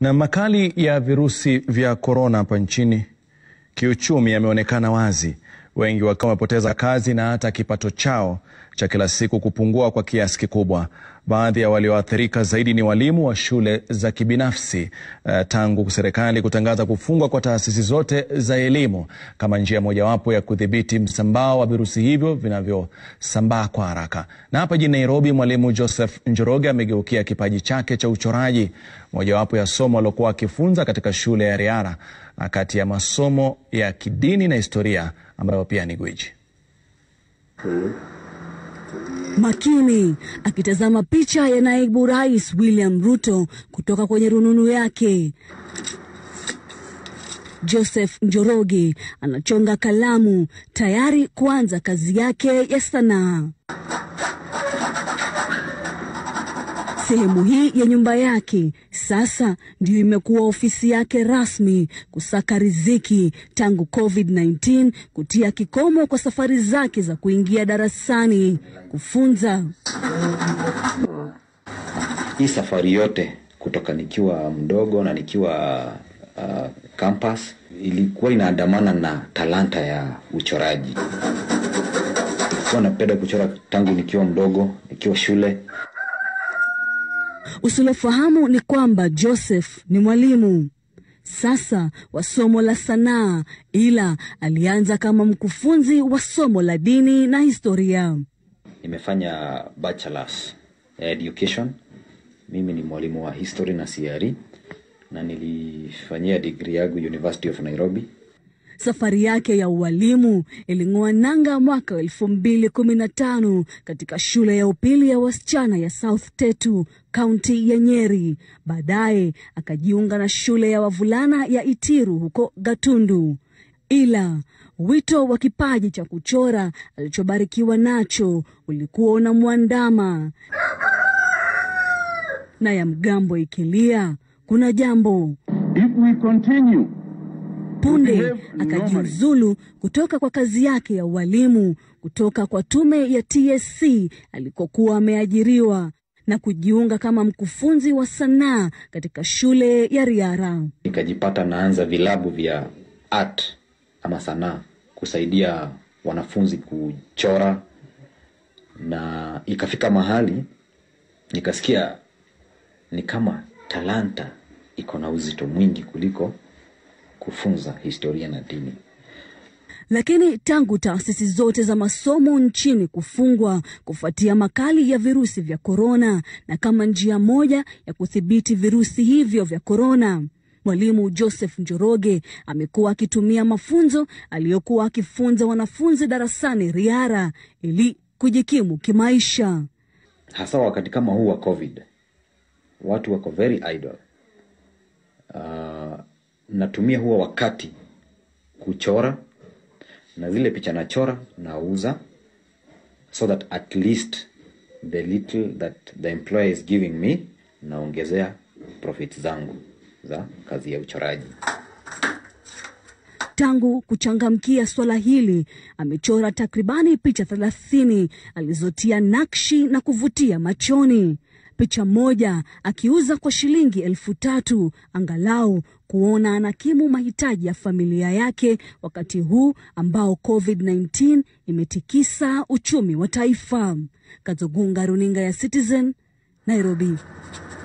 Na makali ya virusi vya korona hapa nchini kiuchumi yameonekana wazi, wengi wakiwa wamepoteza kazi na hata kipato chao cha kila siku kupungua kwa kiasi kikubwa. Baadhi ya walioathirika zaidi ni walimu wa shule za kibinafsi uh, tangu serikali kutangaza kufungwa kwa taasisi zote za elimu kama njia mojawapo ya kudhibiti msambao wa virusi hivyo vinavyosambaa kwa haraka. Na hapa jijini Nairobi, mwalimu Joseph Njoroge amegeukia kipaji chake cha uchoraji, mojawapo ya somo aliokuwa akifunza katika shule ya Riara, na kati ya masomo ya kidini na historia ambayo pia ni gwiji. Makini akitazama picha ya naibu rais William Ruto kutoka kwenye rununu yake. Joseph Njoroge anachonga kalamu tayari kuanza kazi yake ya sanaa. Sehemu hii ya nyumba yake sasa ndiyo imekuwa ofisi yake rasmi kusaka riziki tangu COVID-19 kutia kikomo kwa safari zake za kuingia darasani kufunza. Hii safari yote kutoka nikiwa mdogo na nikiwa uh, campus ilikuwa inaandamana na talanta ya uchoraji. Kuwa napenda kuchora tangu nikiwa mdogo, nikiwa shule. Usilofahamu ni kwamba Joseph ni mwalimu sasa wa somo la sanaa, ila alianza kama mkufunzi wa somo la dini na historia. Nimefanya bachelors education. Mimi ni mwalimu wa history na CRE na nilifanyia degree yangu University of Nairobi. Safari yake ya ualimu iling'oa nanga mwaka wa elfu mbili kumi na tano katika shule ya upili ya wasichana ya South Tetu, kaunti ya Nyeri. Baadaye akajiunga na shule ya wavulana ya Itiru huko Gatundu, ila wito wa kipaji cha kuchora alichobarikiwa nacho ulikuwa unamwandama, na ya mgambo ikilia kuna jambo If we continue punde akajiuzulu kutoka kwa kazi yake ya ualimu kutoka kwa tume ya TSC alikokuwa ameajiriwa na kujiunga kama mkufunzi wa sanaa katika shule ya Riara. Nikajipata naanza vilabu vya art ama sanaa kusaidia wanafunzi kuchora, na ikafika mahali nikasikia ni kama talanta iko na uzito mwingi kuliko kufunza historia na dini. Lakini tangu taasisi zote za masomo nchini kufungwa kufuatia makali ya virusi vya korona, na kama njia moja ya kudhibiti virusi hivyo vya korona, mwalimu Joseph Njoroge amekuwa akitumia mafunzo aliyokuwa akifunza wanafunzi darasani Riara ili kujikimu kimaisha. Hasa wakati kama huu wa COVID, watu wako very idle. Uh, natumia huo wakati kuchora na zile picha nachora nauza, so that at least the little that the employer is giving me naongezea profit zangu za kazi ya uchoraji. Tangu kuchangamkia swala hili amechora takribani picha thelathini alizotia nakshi na kuvutia machoni. Picha moja akiuza kwa shilingi elfu tatu angalau kuona anakimu mahitaji ya familia yake wakati huu ambao COVID-19 imetikisa uchumi wa taifa. Kazogunga, runinga ya Citizen, Nairobi.